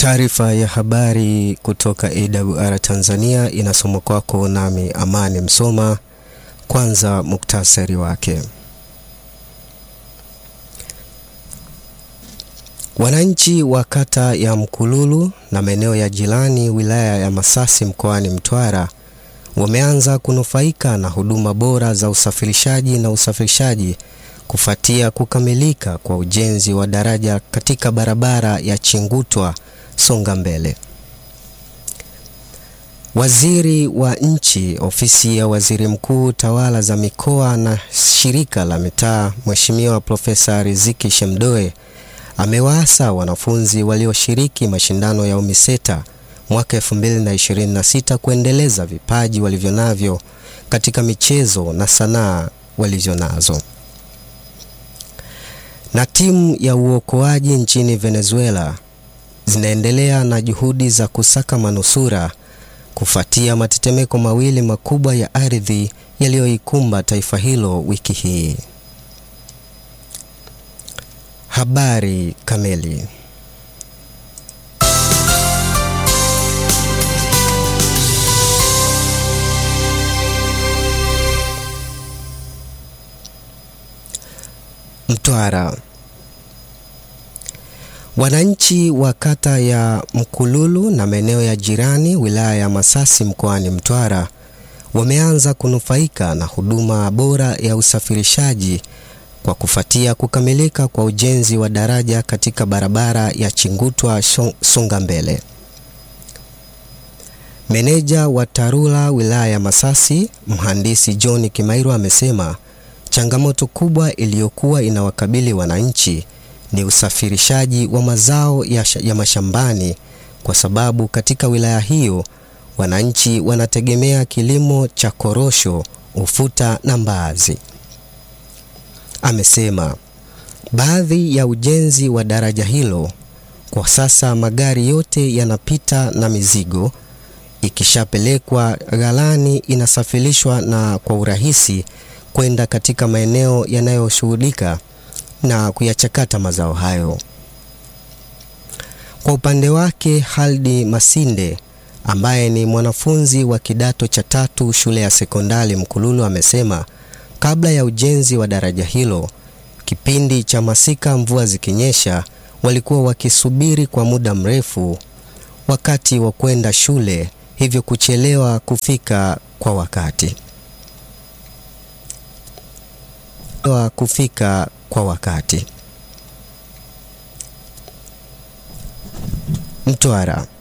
Taarifa ya habari kutoka AWR Tanzania inasomwa kwako nami Amani Msoma. Kwanza muktasari wake. Wananchi wa kata ya Mkululu na maeneo ya jirani wilaya ya Masasi mkoani Mtwara wameanza kunufaika na huduma bora za usafirishaji na usafirishaji kufuatia kukamilika kwa ujenzi wa daraja katika barabara ya Chingutwa Songa Mbele. Waziri wa Nchi, Ofisi ya Waziri Mkuu, Tawala za Mikoa na Shirika la Mitaa, Mheshimiwa Profesa Riziki Shemdoe amewaasa wanafunzi walioshiriki mashindano ya UMISETA mwaka 2026 kuendeleza vipaji walivyonavyo katika michezo na sanaa walizonazo. Na timu ya uokoaji nchini Venezuela zinaendelea na juhudi za kusaka manusura kufuatia matetemeko mawili makubwa ya ardhi yaliyoikumba taifa hilo wiki hii. Habari kamili. Mtwara. Wananchi wa kata ya Mkululu na maeneo ya jirani wilaya ya Masasi mkoani Mtwara wameanza kunufaika na huduma bora ya usafirishaji kwa kufuatia kukamilika kwa ujenzi wa daraja katika barabara ya Chingutwa Songa Mbele. Meneja wa TARURA wilaya ya Masasi, Mhandisi John Kimairo amesema changamoto kubwa iliyokuwa inawakabili wananchi ni usafirishaji wa mazao ya, ya mashambani kwa sababu katika wilaya hiyo wananchi wanategemea kilimo cha korosho, ufuta na mbaazi. Amesema baadhi ya ujenzi wa daraja hilo kwa sasa magari yote yanapita na mizigo ikishapelekwa ghalani inasafirishwa na kwa urahisi kwenda katika maeneo yanayoshughulika na kuyachakata mazao hayo. Kwa upande wake, Haldi Masinde ambaye ni mwanafunzi wa kidato cha tatu shule ya sekondari Mkululu amesema kabla ya ujenzi wa daraja hilo, kipindi cha masika, mvua zikinyesha, walikuwa wakisubiri kwa muda mrefu wakati wa kwenda shule, hivyo kuchelewa kufika kwa wakati wa kufika kwa wakati. Mtwara.